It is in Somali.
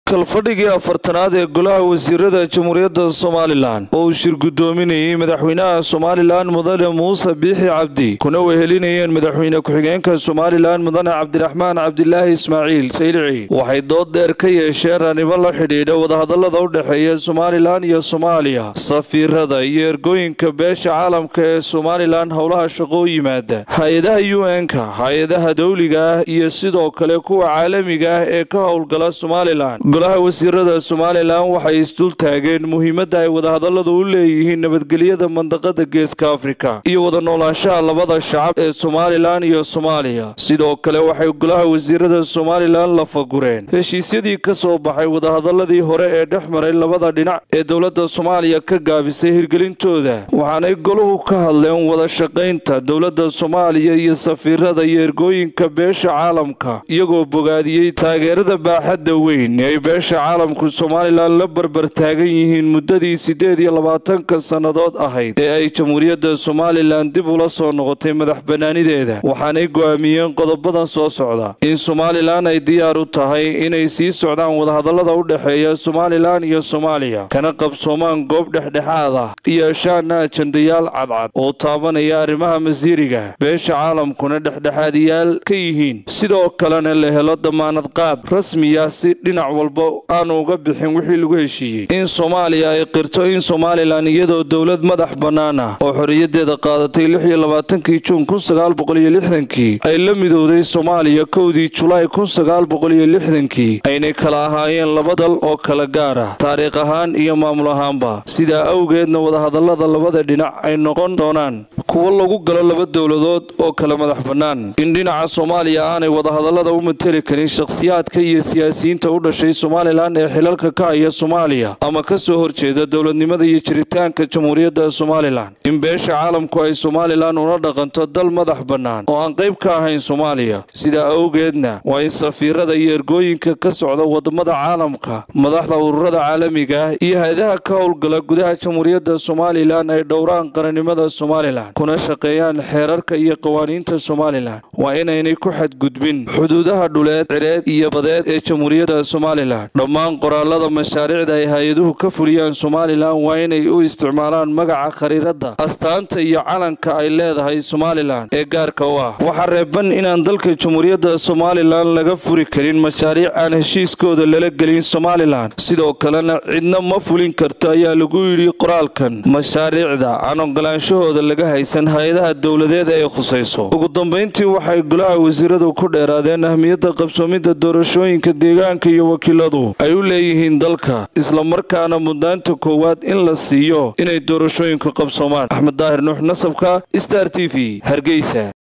kalfadhigii afartanaad ee golaha wasiirada jamhuuriyadda somalilan oo uu shir guddoominayey madaxweynaha somalilan mudane muuse biixi cabdi kuna wehelinayeen madaxweyne ku-xigeenka somalilan mudane cabdiraxmaan cabdilaahi ismaaciil saylici waxay dood dheer ka yeesheen ranibo la xidhiidha wadahadallada u dhexeeya somalilan iyo soomaaliya safiirada iyo ergooyinka beesha caalamka ee somalilan howlaha shaqo u yimaada hay-adaha u n-ka hay-adaha dowliga ah iyo sidoo kale kuwa caalamiga ah ee ka howlgala somalilan golaha wasiirada somalilan waxay isdul taageen muhiimadda ay wadahadalladu u leeyihiin nabadgelyada mandaqada geeska afrika iyo wada noolaanshaha labada shacab ee somalilan iyo soomaaliya sidoo kale waxay golaha wasiirada somalilan la fagureen heshiisyadii ka soo baxay wadahadalladii hore ee dhex maray labada dhinac ee dowladda soomaaliya ka gaabisay hirgelintooda waxaanay goluhu ka hadleen wada shaqaynta dowladda soomaaliya iyo safiirada iyo ergooyinka beesha caalamka iyagoo bogaadiyey taageerada baaxadda weyn ee ay beesha caalamku somalilan la barbar taagan yihiin muddadii siddeed iyo labaatanka sannadood ahayd ee ay jamhuuriyadda somalilan dib ula soo noqotay madax bannaanideeda waxaanay go'aamiyeen qodobadan soo socda in somalilan ay diyaar u tahay inay sii socdaan wadahadallada u dhexeeya somalilan iyo soomaaliya kana qabsoomaan goob dhexdhexaad ah yeeshaana ajandayaal cadcad oo taabanaya arrimaha masiiriga beesha caalamkuna dhexdhexaadiyaal ka yihiin sidoo kalena la helo damaanad qaab rasmiya si dhinac walba aanu uga bixin wixii lagu heshiiyey in soomaaliya ay qirto in somalilan iyadoo dowlad madax bannaan ah oo xorriyadeeda qaadatay lix iyo labaatankii juun kun sagaal boqol iyo lixdankii ay la midowday soomaaliya kowdii julaay kun sagaal boqol iyo lixdankii aynay kala ahaayeen laba dal oo kala gaar ah taariikh ahaan iyo maamul ahaanba sidaa awgeedna wadahadallada labada dhinac ay noqon doonaan kuwo lagu galo laba dowladood oo kala madax bannaan in dhinaca soomaaliya aanay wadahadallada u mateli karin shakhsiyaadka iyo siyaasiyiinta u dhashay somalilan ee xilalka ka haya soomaaliya ama ka soo horjeeda dowladnimada iyo jiritaanka jamhuuriyadda somalilan in beesha caalamku ay somalilan ula dhaqanto dal madax bannaan oo aan qayb ka ahayn soomaaliya sidaa awgeedna waa in safiirada iyo ergooyinka ka socda wadamada caalamka madaxda ururada caalamiga ah iyo hay-adaha ka howlgala gudaha jamhuuriyadda somalilan ay dhowraan qarannimada somalilan kuna shaqeeyaan xeerarka iyo qawaaniinta somalilan waa inaynay ku xadgudbin xuduudaha dhuleed cireed iyo badeed ee jamhuuriyadda somalilan dhammaan qoraalada mashaariicda ay hay-aduhu ka fuliyaan somalilan waa inay u isticmaalaan magaca khariiradda astaanta iyo calanka ay leedahay somalilan ee gaarka u ah waxaa reeban inaan dalka jamhuuriyadda somalilan laga furi karin mashaariic aan heshiiskooda lala gelin somalilan sidoo kalena cidna ma fulin karto ayaa lagu yidhi qoraalkan mashaariicda aan ogolaanshahooda laga haysan hay-adaha dowladeed ee khusayso ugu dambayntii waxay golaha wasiiradu ku dheeraadeen ahmiyadda qabsoomidda doorashooyinka deegaanka iyo wakiiladu ay u leeyihiin dalka islamarkaana mudnaanta koowaad in la siiyo inay doorashooyinku qabsoomaan axmed daahir nuux nasabka star t v hargeysa